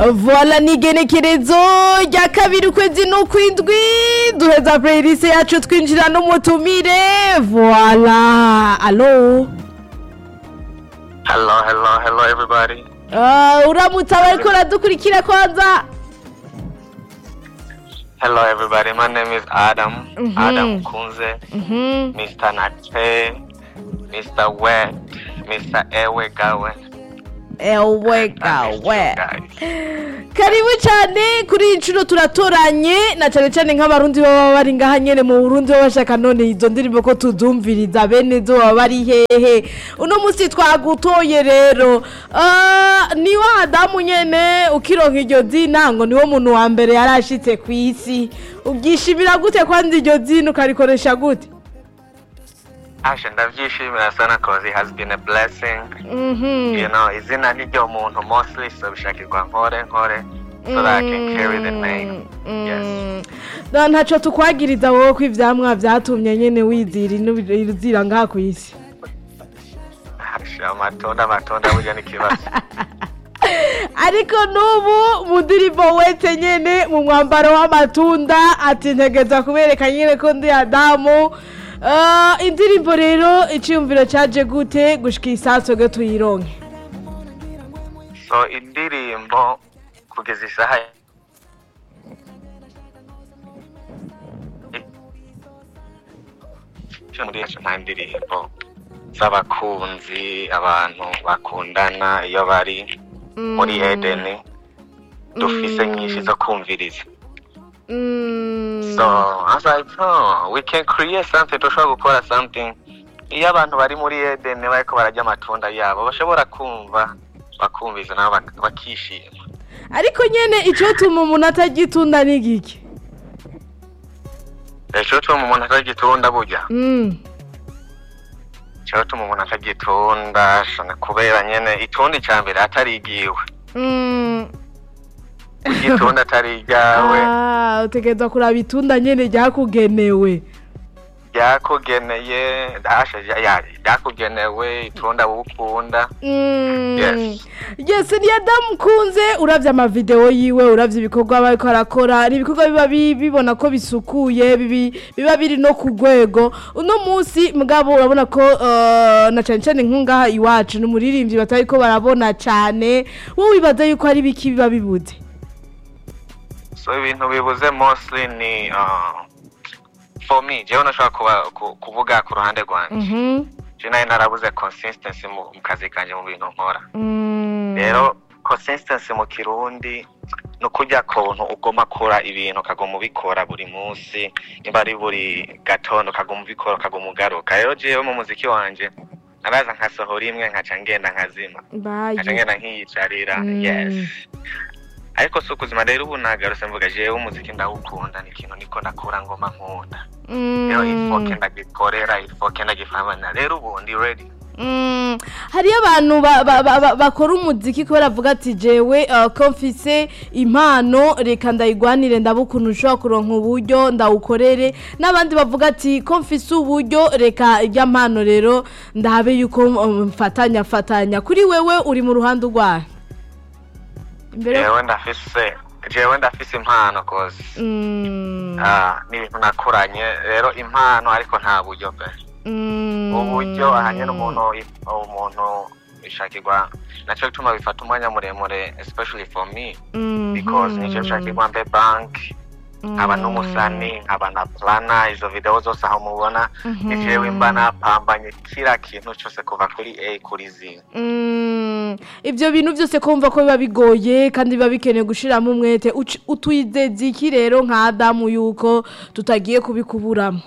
voila ni igenekerezo rya kabiri ukwezi n'ukwindwi duheza playlist yacu twinjira n'umutumire voila alo Hello, hello, hello, everybody. Ah, uramutse abariko uradukurikira kwanza Hello, everybody. My name is Adam. Mhm. Adam Kunze, Mhm. Mr. Nate, Mr. Wet, Mr. Ewe Gawe. ewe I missed you gawe guys. karibu cyane kuri iyi nshuro turatoranye na cyane cyane nk'abarundi baba bari ngaha nyene mu burundi baba bashaka none izo ndirimbo ko tuzumviriza bene zo baba bari hehe uno munsi twagutoye rero Ah, ni wa adamu nyene ukironka iryo zina ngo niwo muntu wa mbere yari ashitse ku isi ubyishimira gute kwanza iryo zina ukarikoresha gute Asha ndavyishimira sana cause it has been a blessing. Mhm. You know, izina niryo muntu mostly so bishakirwa nkore nkore so that I can carry the name. Yes. Da ntaco tukwagiriza wowe ko ivyamwa vyatumye nyene wizira ino- izira ngaha ku isi Asha amatunda amatunda burya n'ikibazo. ariko n'ubu mu ndirimbo wese nyene mu mwambaro w'amatunda ati ntegeza kubereka nyene ko ndi adamu Ah, indirimbo rero iciyumviro caje gute gushika isaso ge tuyironke so indirimbo kugeza isaha cyo muri yacu nta ndirimbo z'abakunzi abantu bakundana iyo bari muri edeni dufise nyinshi zo kumviriza Mm. so I was like oh, we can create something dushobora gukora something iyo abantu bari muri edeni bariko bararya amatunda yabo bashobora kumva bakumviza nabo bak- bakishima ariko nyene icotuma umuntu atagitunda ni giki ejo tuma umuntu atagitunda burya Mm. cyo tuma umuntu atagitunda shana kubera nyene itundi ca mbere atari igiwe Mm. igitunda atari iryawe Ah, utegereza kuraba itunda nyene ryakugenewe ryakugeneye dasha ya- ryakugenewe itunda wukunda Mm. Yes. yes ni adamu kunze uravye amavideo yiwe uravye ibikorwa bariko arakora ni ibikorwa biba bi- bibona ko bisukuye bibi- biba biri no ku rwego uno munsi mugabo urabona ko eh, na cane cane nk'ungaha iwacu ni umuririmbyi batariko barabona cane wowe wibaza yuko hari biki biba bibuze so ibintu bibuze mostly ni uh, for me jewe nashobora kuba ku- kuvuga ku ruhande rwanje Mhm. je nayo narabuze consistency mu mu kazi kanje mu bintu nkora Mm. rero consistency mu kirundi ni ukurya kuntu ugomba kora ibintu ukaguma ubikora buri munsi niba ari buri gatondo ukaguma ubikora ukaguma ugaruka rero jewe mu muziki wanje naraza nkasohora imwe nkaca ngenda nkazima Bayi. nkaca ngenda nkiyicarira Mm. yes ariko si ukuzima rero ubu nagarutse mvuga jewe umuziki ndawukunda ni ikintu niko ndakura ngoma nkunda rero ifoke ndagikorera ifoke ndagifamana rero ubu ndi ready Mm, hariyo abantu ba- ba- ba- ba- bakora umuziki kubera avuga ati jewe uh, ko mfise impano reka ndayigwanire ndabe ukuntu ushobora kuronka uburyo ndawukorere n'abandi bavuga ati ko mfise uburyo reka irya mpano rero ndabe yuko um, mfatanya fatanya kuri wewe uri mu ruhande urwaye imbere jewe ndafise jewe ndafise impano kose Mm, Ah, ni ibintu nakuranye rero impano ariko nta buryo pe mm, uburyo ahanye n'umuntu umuntu bishakirwa nacyo bituma bifata umwanya muremure especially for me mhm, because nicyo bishakirwa mbe bank nkaba n'umusani nkaba na plana izo video zose aho mubona ni jewe mba napambanye kila kintu cyose kuva kuri a kuri z Mm, ibyo bintu byose kumva ko biba bigoye kandi biba bikeneye gushiramo umwete Uci- utwizeza iki rero nka adamu yuko tutagiye kubikuburamo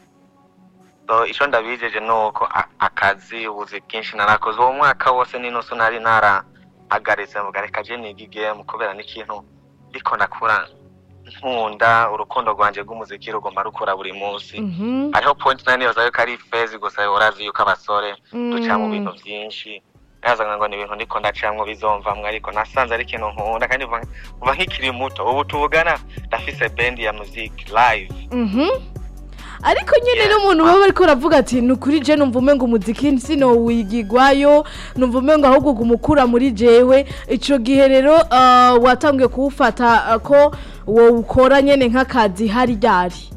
so icyo ndabijeje ni uko a- akazi ubuzi bwinshi narakoze uwo mwaka wose n'inusu nari narahagaritse mvuga reka je niga igame kubera n'ikintu ndiko ndakura nkunda urukundo rwanje rw'umuziki rugomba rukura buri munsi Mhm. hariho point nari nibaza yuko ari fezi gusa urazi yuko abasore duca mu Mm. bintu byinshi nazaga ngo ni ibintu ndiko ndacamwo bizomvamwo ariko nasanze ari ikintu nkunda kandi kuva kuva nkikiri muto ubu tuvugana ndafise band ya music live Mhm. ariko nyine Yeah. n'umuntu baba ariko aravuga ati ni ukuri je numva umengo umuziki sino wigigwayo numva umengo ahubwo gumukura muri jewe ico gihe rero uh, watangiye kuwufata uh, ko wowukora nyene nk'akazi hari ryari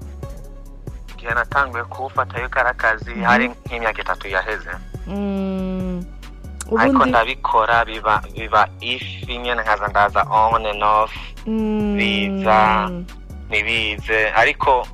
igihe natanguye kuwufata yuko ari akazi hari nk'imyaka itatu yaheze Mm, ariko ubundi ndabikora biba biba ifi nyene nkaza ndaza on and off Mm, biza ntibize ariko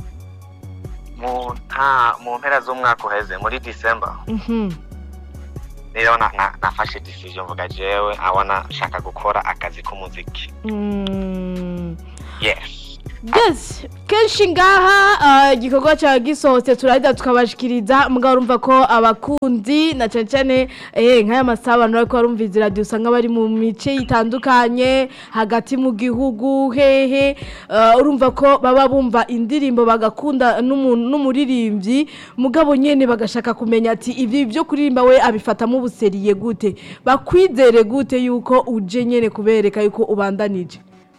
mu nta mu mpera z'umwaka uheze muri december mhm. rero na- na- nafashe decision mvuga jewe abona nshaka gukora akazi k'umuziki Mm. yes yes kenshi ngaha ah, igikorwa cyawe gisohotse turahita tukabashikiriza mugabo urumva ko abakunzi na cyane cyane eh, nk'aya masaha abantu bariko barumviza iradiyo usanga bari mu mice itandukanye hagati mu gihugu hehe ah, urumva ko baba bumva indirimbo bagakunda n'umuntu- n'umuririmbyi mugabo nyene bagashaka kumenya ati ibi byo kuririmba we abifatamo ubuseriye gute bakwizere gute yuko uje nyene kubereka yuko ubandanije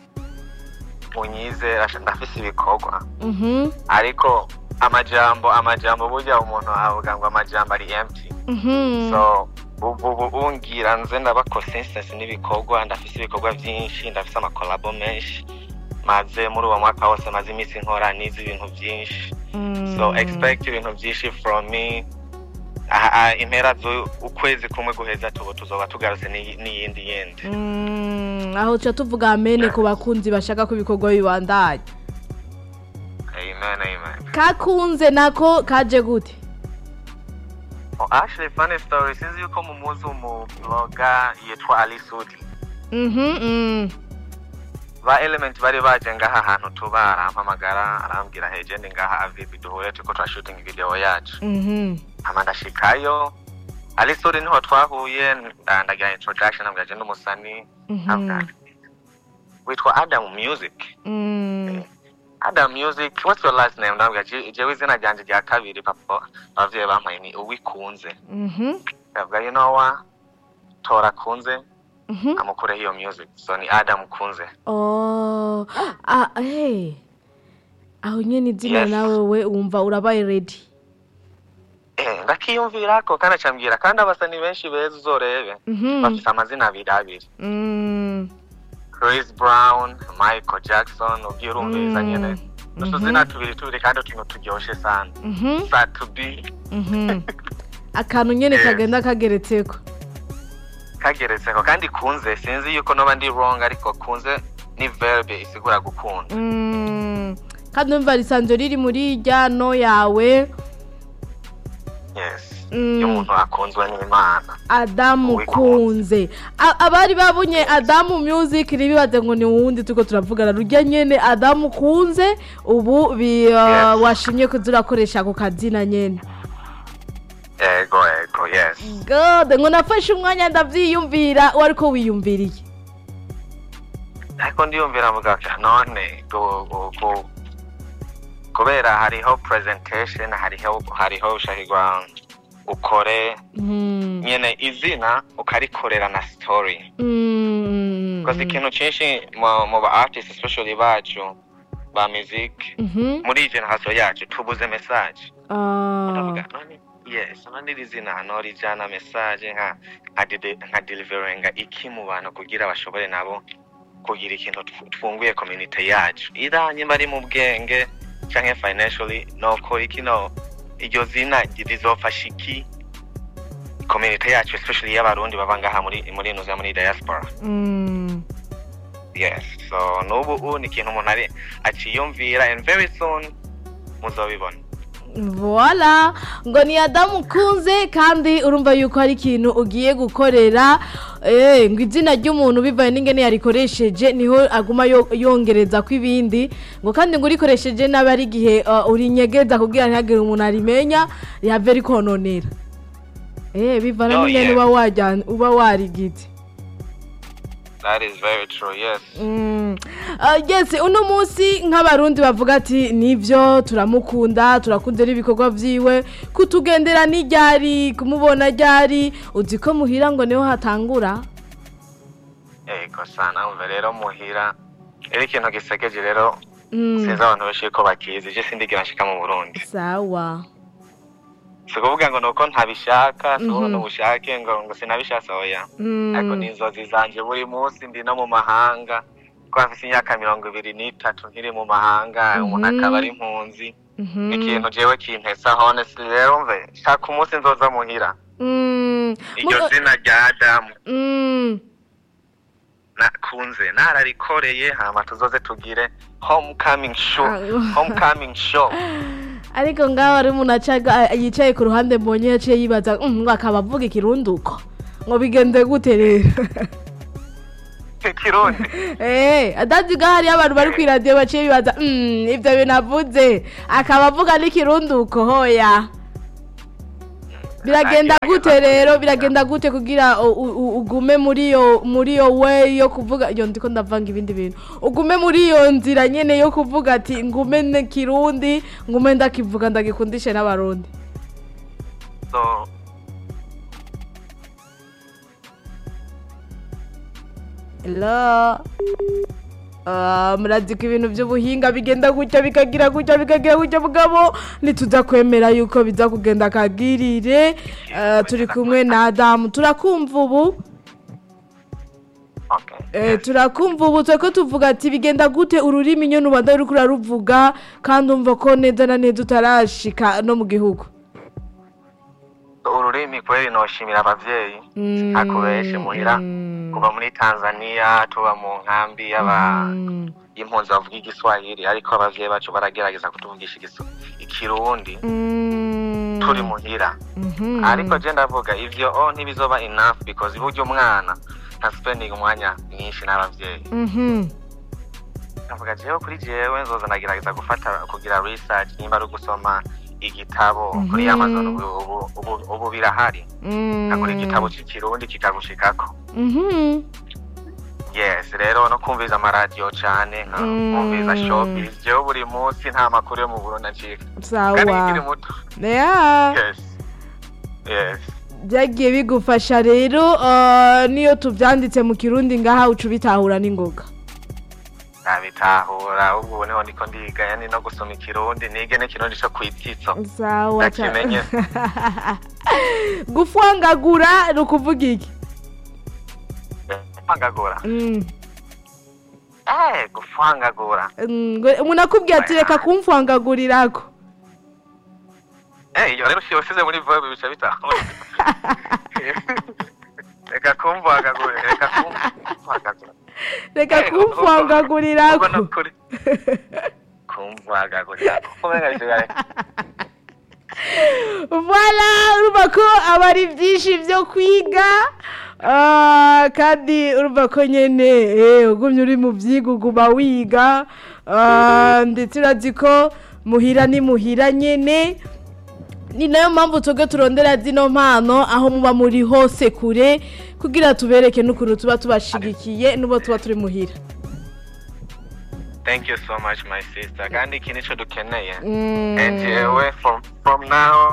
unyizera ndafise ibikorwa mhm ariko amajambo amajambo burya umuntu avuga ngo amajambo ari empty mhm so ubu ubu ungira nze ndaba consistency n'ibikorwa ndafise ibikorwa byinshi ndafise amakolabo menshi maze muri uwo mwaka wose maze iminsi nkora nize ibintu byinshi so Mm. expect ibintu byinshi from me Ah, ah, impera z'ukwezi kumwe guheza tubu tuzoba tugarutse n'iyi- n'iyindi yindi Mm, aho tuca tuvuga amene ku bakunzi bashaka ko ibikorwa bibandanya amen amen kakunze nako kaje gute oh, actually funny story sinzi yuko mumuzi umubloga yitwa ali sudi Mhm, mm. ba element bari baje ngaha ahantu tuba arampamagara arambwira heje ndi ngaha avivi duhure turiko turashooting video yacu Mhm. hama ndashikayo ali sudi niho twahuye nda- ndagira introduction ambwira je ndi umusani Mhm. ambwira witwa adam music Mm. Adam Music, what's your last name? Ndambwira je- jewe izina ryanje rya kabiri papa abavyeyi bampaye ni uwikunze. Mhm. Ndavuga you know what? Tora kunze Mhm. amukureho iyo music. So ni Adam Kunze. Oh, ah, hey. aho nyene izina Yes. nawe we wumva urabaye ready Eh, ndakiyumvirako kandi acambwira kandi abasani benshi beza uzorebe Mhm. bafise amazina abiri abiri. Mm. Chris Brown, Michael Jackson, ugiye urumviriza Mm. nyene. Utuzina tubiri tubiri kandi utuntu turyoshe sana. Mhm. Satubi Mhm. akantu nyene Yes. kagenda kageretseko kageretseko kandi kunze sinzi yuko noba ndi wrong ariko kunze ni verbe isigura gukunda. Mm. kandi numva risanzwe riri muri irya no yawe yes Mm. iyo umuntu akunzwe n'imana adamu Uwikunze. kunze A- abari babonye adamu music ntibibaze ngo ni wundi turiko turavugana rujya nyene adamu kunze ubu bi- uh, Yes. washimye kuza urakoresha ako kazina nyene ego ego yes god ngo nafashe umwanya ndavyiyumvira wariko wiyumviriye ariko ndiyumvira mvuga none gu- gu- gu- kubera hariho presentation hariho hariho ushahirwa ukore Mm. nyene izina ukarikorera na story Mm. koze ikintu cinshi mu mu ba artist especially bacu ba music Mhm. muri iyi generation yacu tubuze message Ah. ndavuga none yes none iri zina hano rijana message nka nka dide- nka deliveringa iki mu bantu kugira bashobore nabo kugira ikintu tw- twunguye community yacu iranye bari mu bwenge canke financially noko iki no iryo zina rizofasha iki community yacu especially y'abarundi baba ngaha muri muri ino za muri diaspora Mm. yes so n'ubu ubu ni ikintu umuntu ari aciyumvira and very soon muzobibona Voila ngo ni Adamu kunze kandi urumva yuko hari ikintu ugiye gukorera eh ngo izina ry'umuntu bivaye n'ingene yarikoresheje niho aguma yo- yongereza ko ibindi ngo kandi ngo urikoresheje nabi ari igihe uh, urinyegeza kugira ntihagire umuntu arimenya rihave rikononera eh bivana Oh, n'ingene yeah. uba wajyana uba warigite that is very true yes Mm. Uh, yes uno munsi nk'abarundi bavuga ati nivyo turamukunda turakunze n'ibikorwa vyiwe kutugendera n'iryari kumubona ryari uzi ko muhira ngo niho hatangura ego sana umva rero muhira rero ikintu gisekeje rero Mm. sinzi abantu benshi ko bakizi je sindigera nshika mu burundi sawa si kuvuga ngo nuko ntabishaka si Mhm. ngo ubushake ngo ngo sinabishatse oya Mm. ariko ni inzozi zanje buri munsi ndi no mu mahanga ko mfise imyaka mirongo ibiri n'itatu nkiri mu mahanga umuntu Mhm. akaba ari impunzi Mhm. ikintu jewe kimpesa honestly rero mve shaka umunsi nzoza muhira Mm. iryo Mu- zina rya adamu Mm. nakunze nararikoreye hama tuzoze tugire homecoming show Ah. homecoming show ariko ngaho ari umuntu acaga yicaye ku ruhande mbonye yaciye yibaza "Mm, ngo akaba avuga ikirunduko ngo bigende gute rero ikirundi Eh, adazi ngaho hariyo abantu bari kw'iradiyo baciye bibaza "Mm, ivyo bintu avuze akaba avuga n'ikirunduko hoya biragenda gute rero biragenda gute kugira u- u- u- ugume muri yo muri yo we yo kuvuga iyo ndiko ndavanga ibindi bintu ugume muri iyo nzira nyene yo kuvuga ati ngume ne kirundi ngume ndakivuga ndagikundishe n'abarundi so Hello. Ah, murazi ko ibintu by'ubuhinga bigenda gutya bikagira gutya bikagira gutya mugabo ntituza kwemera yuko biza kugenda kagirire Ah, turi kumwe na adamu turakumva ubu okay Eh, turakumva ubu turiko tuvuga ati bigenda gute ururimi nyene ubanda uriko uraruvuga kandi umva ko neza na neza utarashika no mu gihugu ururimi kweli noshimira abavyeyi Mm, akubeshe muhira mm, kuva muri tanzania tuba mu nkambi y'aba mm, y'impunzi bavuga igiswahili ariko abavyeyi bacu baragerageza kutuvugisha igisu- ikirundi mm, turi muhira mhm. ariko je ndavuga ivyo o ntibizoba enough because burya umwana nta spending umwanya mwinshi n'abavyeyi Mhm. ndavuga jewe kuri jewe nzoza ndagerageza gufata kugira research nimba ari ugusoma igitabo kuri Mhm. amazon ubu, ubu, ubu, ubu birahari Mm. agura igitabo c'ikirundi kikagushikako Mhm. yes rero no kumviza amaradiyo cane nka Mm. kumviza showbiz jewe buri munsi nta makuru yo mu burundi acika kandi sawa nkiri muto ya yes yes byagiye bigufasha rero ah, niyo tubyanditse mu kirundi ngaha uca ubitahura n'ingoga nabitahura ubwo ubu niho ndiko ndiga yani no gusoma ikirundi nige n'ikirundi co kwititso sawa ca- Ndakimenye. gufwangagura ni ukuvuga iki gufangagura Mm, eh gufangagura mm, ngo- umuntu akubwiye ati reka kumfwangagurirako eh iyo rero usiye usize muri verbe bica bitahura reka kumvangagura reka kumvangagura reka Eh, ubwo- ubwo kumfwangagurirako nukuri kumvangagura kumenga bisigaye voilà urumva ko aba ari byinshi byo kwiga Ah, kandi urumva ko nyine eh, ugumye uri mu byiga uguma wiga Ah, ndetse urazi ko muhira ni muhira nyine ni nayo mpamvu twebwe turondera zino mpano aho muba muri hose kure kugira tubereke n'ukuntu tuba tubashigikiye n'ubo tuba turi muhira thank you so much my sister kandi iki nico dukeneye Mm. and jewe from from now